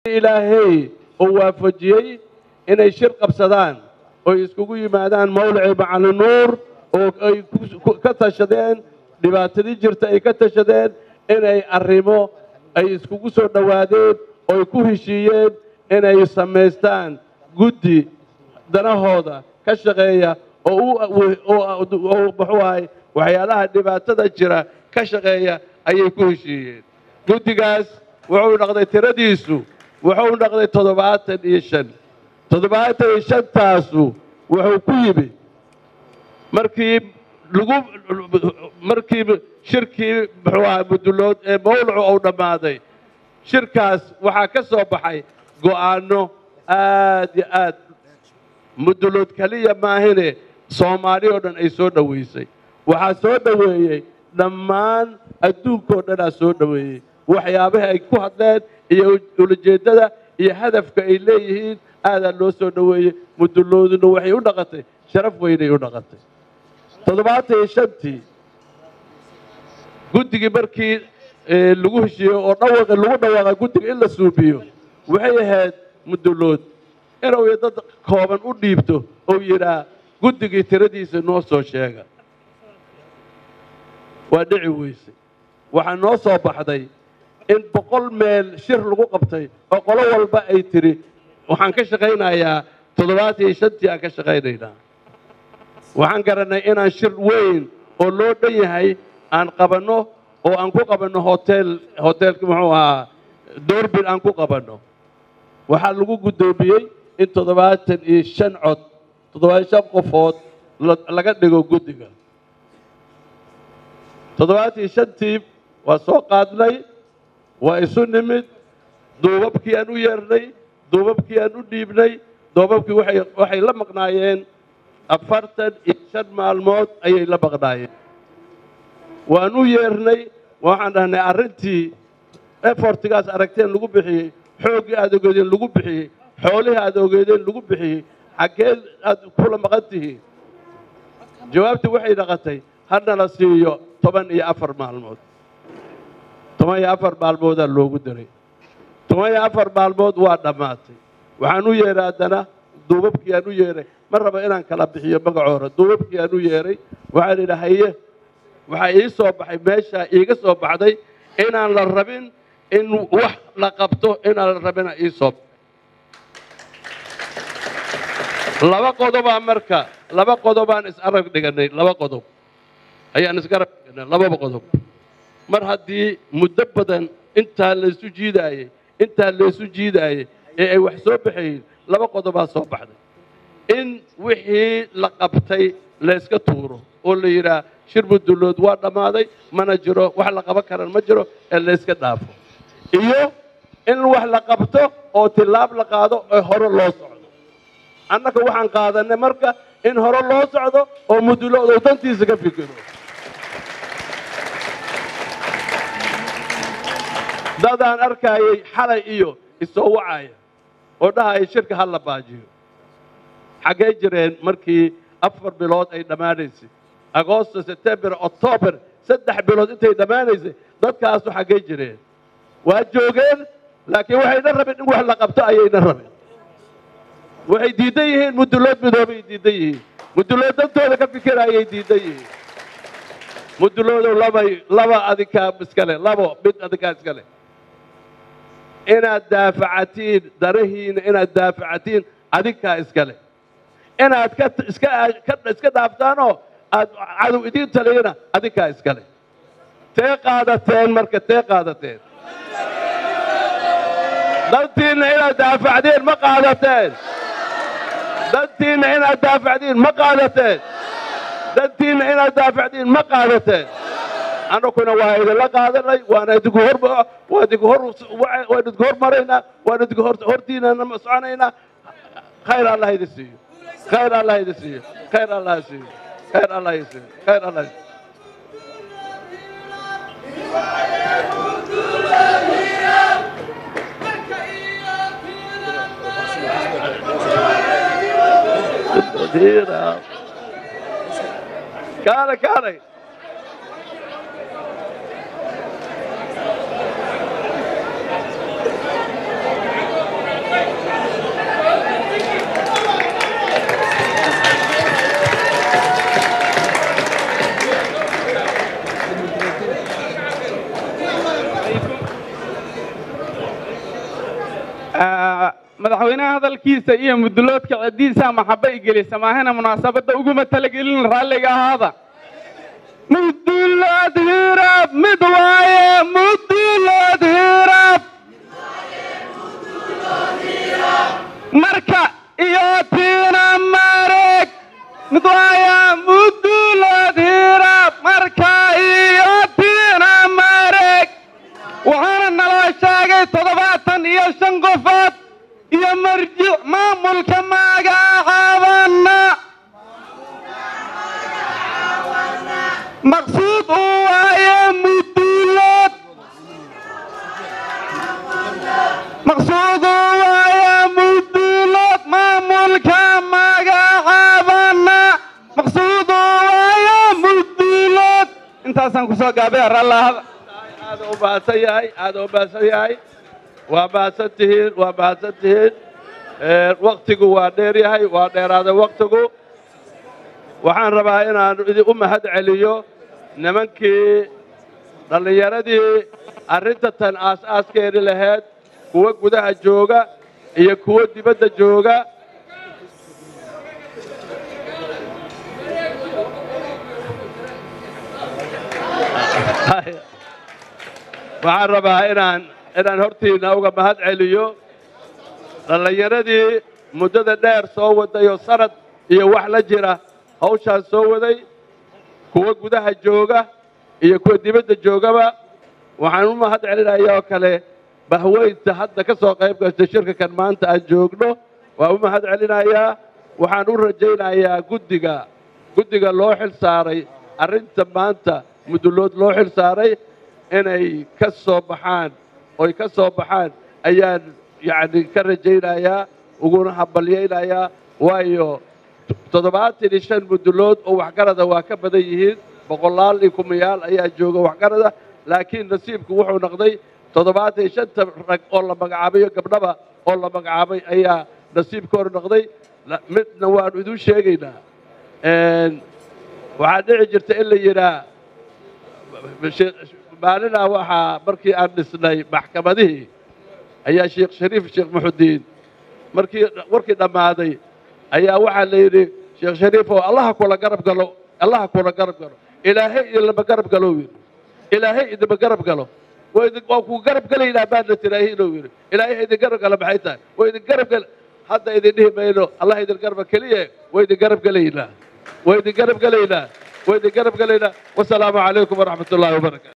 ilaahay uu waafajiyey inay shir qabsadaan oy iskugu yimaadaan mawlici macalin nuur oo ay ka tashadeen dhibaatadii jirta ay ka tashadeen inay arrimo ay iskugu soo dhowaadeen ooy ku heshiiyeen inay samaystaan guddi danahooda ka shaqeeya oo muxuu ahay waxyaalaha dhibaatada jira ka shaqeeya ayay ku heshiiyeen guddigaas wuxuu dhaqday tiradiisu wuxuu dhaqday toddobaatan iyo shan toddobaatan iyo shantaasu wuxuu ku yimi markii lagu markii shirkii muxuu ahaa mudulood ee mawlacu uu dhammaaday shirkaas waxaa ka soo baxay go'aanno aad iyo aad mudulood keliya maahine soomaali oo dhan ay soo dhowaysay waxaa soo dhoweeyey dhammaan adduunkao dhanaa soo dhoweeyey waxyaabaha ay ku hadleen iyo ulajeeddada iyo hadafka ay leeyihiin aadaa loo soo dhoweeyey mudulooduna waxay u dhaqatay sharaf weynay u dhaqatay toddobaatan iyo shantii guddigii markii lagu heshiiyey oo dhawaqa lagu dhawaaqa guddiga in la suubiyo waxay ahayd mudulood inuu dad kooban u dhiibto ou yidhaa guddigii tiradiisa noo soo sheega waa dhici weysay waxaa noo soo baxday in boqol meel shir lagu qabtay oo qolo walba ay tidhi waxaan ka shaqaynayaa toddobaatan iyo shantii aan ka shaqaynaynaa waxaan garannay inaan shir weyn oo loo dhan yahay aan qabanno oo aan ku qabanno hotel hoteelka muxuu ahaa doorbin aan ku qabanno waxaa lagu guddoomiyey in toddobaatan iyo shan cod toddobaatan shan qofood laga dhigo guddiga toddobaatan iyo shantii waa soo qaadnay waa isu nimid duubabkii aan u yeernay duubabkii aan u dhiibnay duubabkii waxay waxay la maqnaayeen afartan iyo shan maalmood ayay la maqnaayeen waan u yeernay waxaan dhahnay arrintii efortigaas aragteen lagu bixiyey xooggii aad ogeedeen lagu bixiyey xoolihii aad ogeedeen lagu bixiyey xaggee aad kula maqan tihiin jawaabtii waxay dhaqatay hana la siiyo toban iyo afar maalmood toban iyo afar maalmoodaa loogu daray toban iyo afar maalmood waa dhammaatay waxaan u yeeray haddana duubabkii aan u yeeray ma raba inaan kala bixiyo magacoora duubabkii aan u yeeray waxaan idhi haye waxaa ii soo baxay meeshaa iiga soo baxday inaan la rabin in wax la qabto inaan la rabina ii soo laba qodobaa marka laba qodobaan is arag dhiganay laba qodob ayaan isgarab dhiganay lababa qodob mar haddii muddo badan intaa laysu jiidaayey intaa laysu jiidaayey ee ay wax soo baxayiin laba qodobaa soo baxday in wixii la qabtay layska tuuro oo la yidhaah shir mudulood waa dhammaaday mana jiro wax la qaban karan ma jiro ee layska dhaafo iyo in wax la qabto oo tilaab la qaado ee hore loo socdo annaga waxaan qaadanay marka in hore loo socdo oo mudulood uu dantiisa ka fikiro dadaan arkaayay xalay iyo isoo wacaya oo dhahaya shirka ha la baajiyo xaggee jireen markii afar bilood ay dhammaanaysay agoosto sebtembar octoobar saddex bilood intay dhammaanaysay dadkaasu xaggee jireen waa joogeen laakiin waxayna rabeen in wax la qabto ayayna rabeen waxay diidan yihiin mudulood midoobay diidan yihiin mudulood dantooda ka fikira ayay diidan yihiin muduloodow labay laba adinkaa iskale labo mid adinkaa iskale inaad daafacatiin darahiina inaad daafacatiin adinkaa iskale inaad ka iska iska dhaaftaanoo aad cadow idiin taliyana adinkaa iskale tee qaadateen marka tee qaadateen dantiinna inaad daafacdiin ma qaadateen dantiinna inaad daafacdiin ma qaadateen dantiinna inaad daafacdiin ma qaadateen annaguna waa idinla qaadanay waana idinku hor waa idinku hor waan idinku hormaraynaa waan idinku hortiinana soconaynaa khayr allah idin siiyo khayr allah idin siiyo khayr allah siiyo khayr allah idin siiyo khayr allah Kaalay kaalay madaxweynaha hadalkiisa iyo muduloodka ciddiisa maxaba igelisa maahana munaasabadda uguma talagelin raalliga ahaada mudulood hirab mid waaye mudulood hirab marka iyo tiina mareg mid waaye mudulood hirab marka iyo tiina mareg waxaana naloo sheegay toddobaatan iyo shan qofood iyo marjic maamulka magacaabana maqsuud uu waaye mudulood maqsuud uu waaye mudulood maamulka magacaabana maqsuud uu waaye mudulood intaasaan kusoo gaabay rallahada aad u mahadsan yahay aad u mahadsan yahay waa mahadsan tihiin waa mahadsan tihiin waktigu waa dheer yahay waa dheeraaday waktigu waxaan rabaa inaan idin u mahad celiyo nimankii dhallinyaradii arrinta tan aas-aaskeeni lahayd kuwa gudaha jooga iyo kuwa dibadda jooga waxaan rabaa inaan inaan hortiinna uga mahad celiyo dhallinyaradii muddada dheer soo waday oo sanad iyo wax la jira hawshaan soo waday kuwa gudaha jooga iyo kuwa dibadda joogaba waxaan u mahad celinaya oo kale bahweynta hadda ka soo qayb gasta shirka kan maanta aan joogno waan u mahad celinayaa waxaan u rajaynayaa guddiga guddiga loo xil saaray arrinta maanta mudulood loo xil saaray inay ka soo baxaan oy ka soo baxaan ayaan yacni ka rajaynayaa uguna hambalyaynayaa waayo toddobaatan iyo shan mudulood oo waxgarada waa ka badan yihiin boqolaal iyo kumayaal ayaa jooga waxgarada laakiin nasiibku wuxuu noqday toddobaatan iyo shanta rag oo la magacaabayo gabdhaba oo la magacaabay ayaa nasiibkooda noqday midna waanu idin sheegaynaa waxaa dhici jirta in la yidhaa maalinaa waxaa markii aan dhisnay maxkamadihii ayaa sheekh shariif sheekh muxudiin markii warkii dhammaaday ayaa waxaa la yidhi sheekh shariif oo allaha kula garab galo allaha kula garab galo ilaahay idinlama garab galo yidhi ilaahay idinma garab galo waa ku garab gelaynaa baadna tiraahi inuu yidhi ilaahay idin garab gala maxay tahay waa idin garab gel hadda idin dhihi mayno allah idin garba keliya waa idin garab gelaynaa waa idin garab gelaynaa waa idin garab gelaynaa wasalaamu calaykum waraxmat ullahi wabarakatu